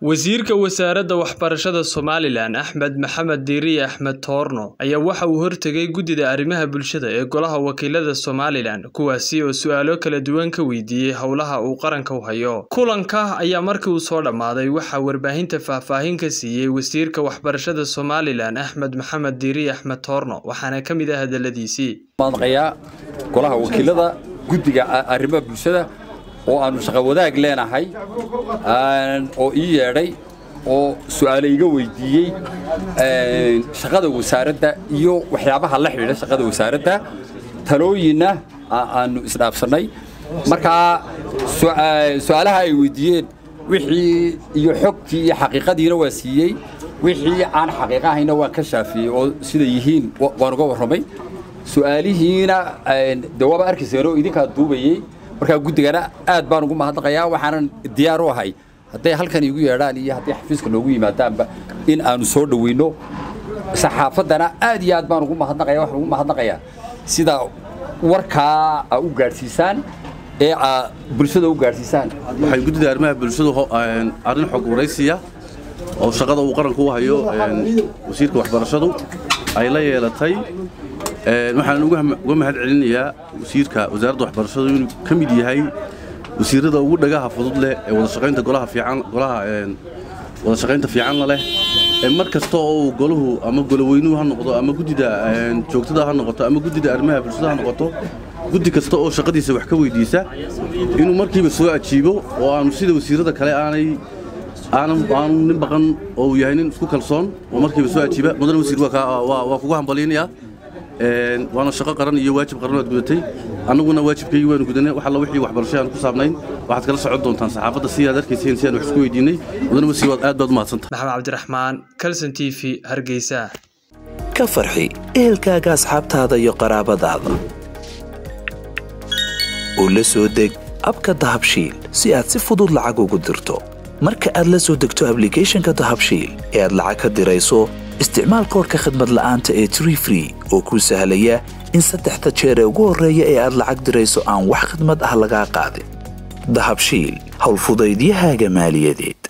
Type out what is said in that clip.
Wasiirka Wasaaradda Waxbarashada Somalilan Axmed Maxamed Diiriye Axmed Toorno ayaa waxa uu hortegay Guddida Arrimaha Bulshada ee Golaha Wakiilada Somalilan kuwaasi oo su'aalo kala duwan ka weydiiyay howlaha uu qaranka u hayo. Kulanka ayaa markii uu soo dhammaaday waxaa warbaahinta faahfaahin ka siiyay Wasiirka Waxbarashada Somalilan Axmed Maxamed Diiriye Axmed Toorno waxaana ka mid ah hadaladiisii. maqayaa golaha wakiilada guddiga arrimaha bulshada oo aanu shaqo wadaag leenahay oo ii yeedhay oo su'aale iga weydiiyey shaqada wasaaradda iyo waxyaabaha la xidhiidha shaqada wasaaradda talooyinna aanu isdhaafsannay markaa su'aalaha ay weydiiyeen wixii iyo xogtii iyo xaqiiqadiina waa siiyey wixii aan xaqiiqo ahayna waan ka shaafiyey oo sida yihiin waan uga warramay su'aalihiina de waaba arkayseen oo idinkaa duubayey markaa guddigana aad baan ugu mahadnaqayaa waxaanan diyaar u ahay hadday halkan iigu yeedhaan iyo hadday xafiiska noogu yimaadaanba in aanu soo dhoweyno saxaafaddana aad iyo aad baan ugu mahadnaqaya waxaan ugu mahadnaqayaa sida warkaa aa u gaadhsiisaan ee aa bulshada u gaadhsiisaan waxay guddida arrimaha bulshadu arrin xog waraysiya oo shaqada uu qaranku u hayo wasiirka waxbarashadu ay la yeelatay waxaan uga mahad celinayaa wasiirka wasaaradda waxbarashadu inuu ka mid yahay wasiirada ugu dhagaha fudud leh ee wada shaqaynta golaha fiican golaha wada shaqaynta fiicanna leh mar kasta oo uu golahu ama goloweynuhu ha noqdo ama guddida joogtada ha noqoto ama guddida arrimaha bulshada ha noqoto guddi kasta oo shaqadiisa wax ka weydiisa inuu markiiba soo ajiibo oo aanu sida wasiirada kale aanay aanu nin baqan oo uu yahay nin isku kalsoon oo markiiba soo ajiiba mudane wasiir waa kugu hambalyaynaya waana shaqo qaran iyo waajib qaran waad gudatay annaguna waajibkaygii waanu gudanay wax alla wixii waxbarasho aan ku saabnayn waxaad kala socon doontaan saxaafadda si aad arkayseen si aan wax isku weydiinay mudane wasiir waad aad baad u mahadsantahay maxamed cabdiraxmaan kalson t v hargeysa ka farxi ehelkaaga asxaabtaada iyo qaraabadaada oo la soo deg abka dahabshiil si aad si fudud lacag ugu dirto marka aad la soo degto ablicathonka dahabshiil ee aad lacag ka dirayso isticmaal koorka khadmad la'aanta ee tree free oo kuu sahlaya in saddexda jeer ee ugu horreeya ee aad lacag dirayso aan wax khidmad ah lagaa qaadin dahabshiil howlfudaydiyahaaga maaliyadeed